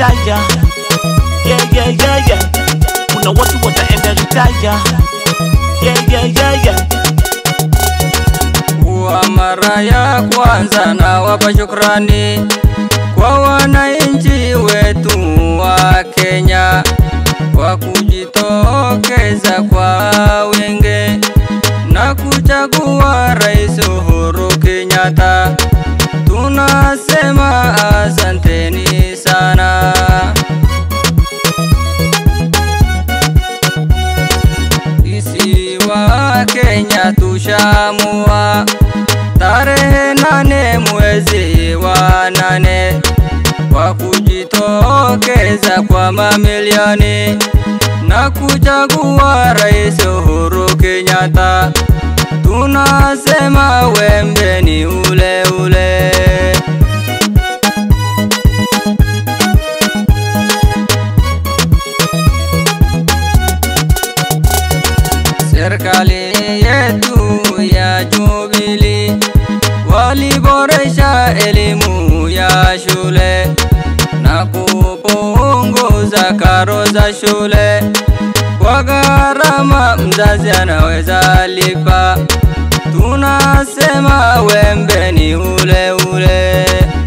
retire. Yeah, yeah, yeah, yeah. Kuna watu wataenda retire. Yeah, yeah, yeah, yeah. Kwa mara ya kwanza nawapa shukrani kwa wananchi wetu wa Kenya kwa kujitokeza kwa wingi na kuchagua Rais Uhuru Kenyatta. Tunasema asanteni sana. Sisi wa Kenya tushamua tarehe nane mwezi wa nane kwa kujitokeza kwa mamilioni na kuchagua Rais Uhuru Kenyatta. Tunasema wembe ni ule ule. Serikali yetu ya Jubilee waliboresha elimu ya shule na kupunguza karo za shule kwa gharama mzazi anaweza lipa. Tunasema wembe ni ule ule.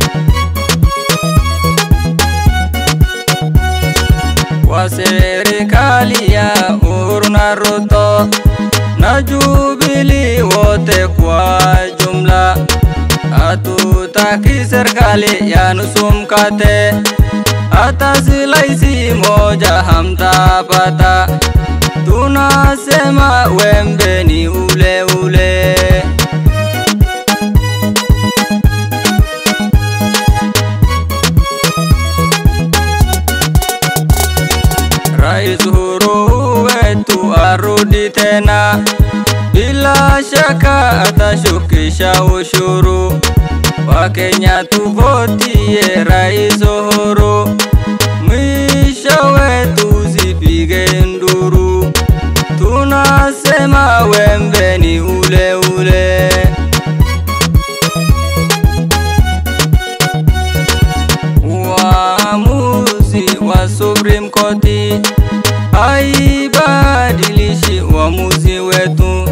Kwa serikali ya Uhuru na Ruto na Jubilee wote kwa jumla, hatutaki serikali ya nusu mkate, hata silaisi moja hamtapata. Tunasema wembe ni ule ule. Rais Uhuru wetu arudi tena, bila shaka atashukisha ushuru. Wakenya tuvotie Rais Uhuru, mwisho wetu zipige nduru. Tunasema wembe ni ule ule. Uamuzi wa Supreme Court haibadilishi uamuzi wetu.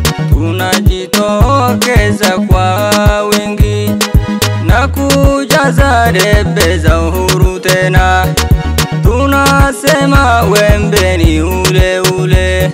Tunajitokeza kwa wingi na kujaza debe za uhuru tena. Tunasema wembe ni ule ule.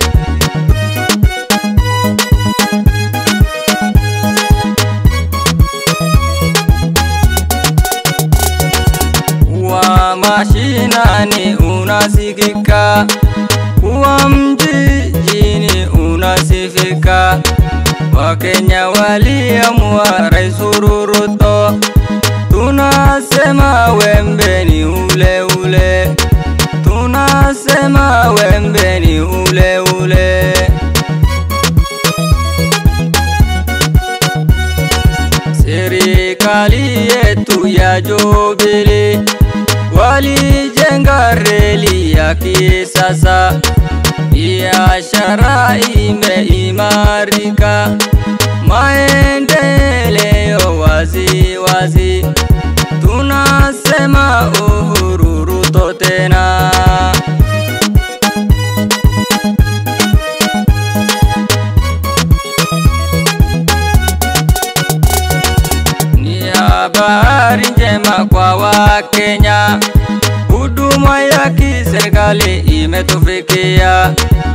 wa mashinani unasikika, wa mjini unasifika. Wakenya waliamua Rais Uhuru Ruto, tunasema wembe ni ule ule, tunasema wembe ni ule ule. Serikali yetu ya Jubilee walijenga reli ya kisasa, biashara imeimarika, maendeleo wazi wazi. Tunasema Uhuru Ruto tena. Ni habari njema kwa Wakenya, huduma ya kiserikali imetufikia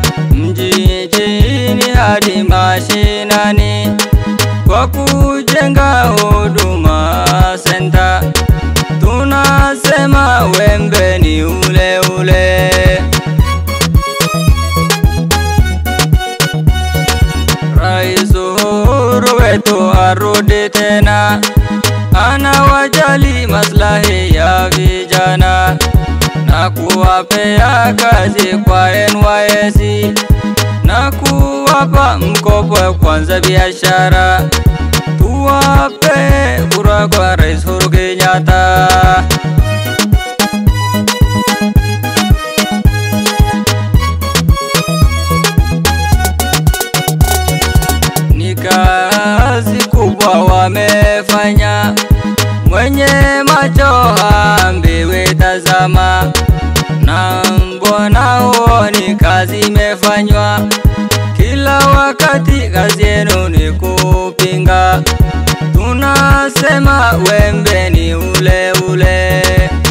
mjini hadi mashinani kwa kujenga huduma senta. Tunasema wembe ni ule ule. Rais Uhuru wetu arudi tena, anawajali maslahi ya vijana na kuwapea kazi kwa NYSC na kuwapa mkopo ya kwanza biashara. Tuwape kura kwa Rais Uhuru Kenyatta. Ni kazi kubwa wamefanya, mwenye macho ambiwe tazama. wakati kazi yenu ni kupinga. Tunasema wembe ni ule ule.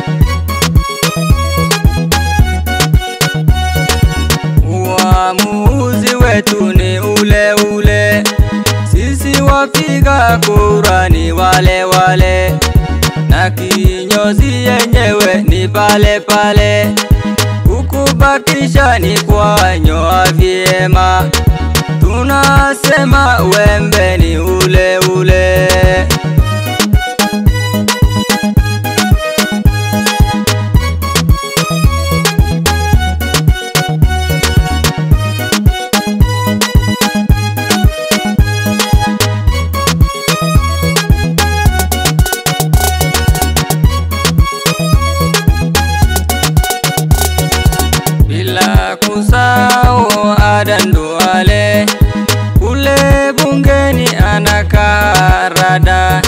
Uamuzi wetu ni ule ule, sisi wapiga kura ni wale wale, na kinyozi yenyewe ni pale pale, kukubakisha ni kwanyoa vyema. Tunasema wembe ni ule ule. bila kusahau Adan Duale kule bungeni anakaa rada,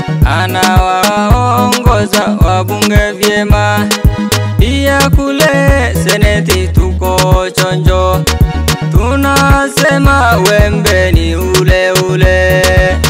anawaongoza wabunge vyema, pia kule seneti tuko chonjo, tunasema wembe ni ule ule.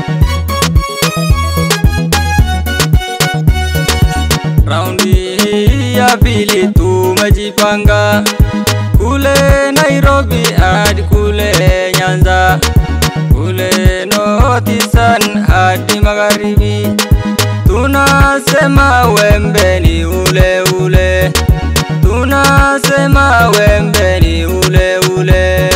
Raundi hii ya pili tumejipanga kule Nairobi hadi kule Nyanza, kule North-Eastern hadi magharibi, tunasema wembe ni ule ule, tunasema wembe ni ule ule.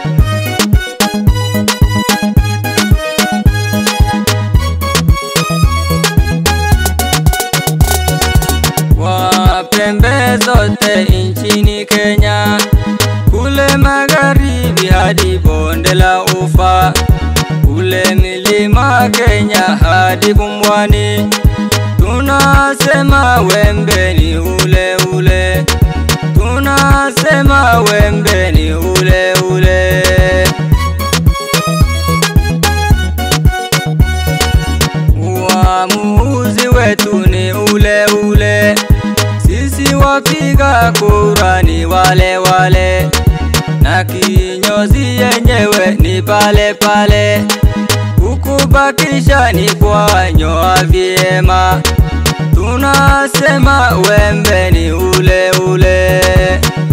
wa pembe zote nchini Kenya, kule magharibi hadi bonde la Ufa, kule milima Kenya hadi Pumwani, tunasema wembe ni ule ule, tunasema wembe ni ule ule. Uamuzi wetu ni ule ule, sisi wapiga kura ni wale wale, na kinyozi yenyewe ni pale pale, kukubakisha ni kwanyoa vyema. Tunasema wembe ni ule ule.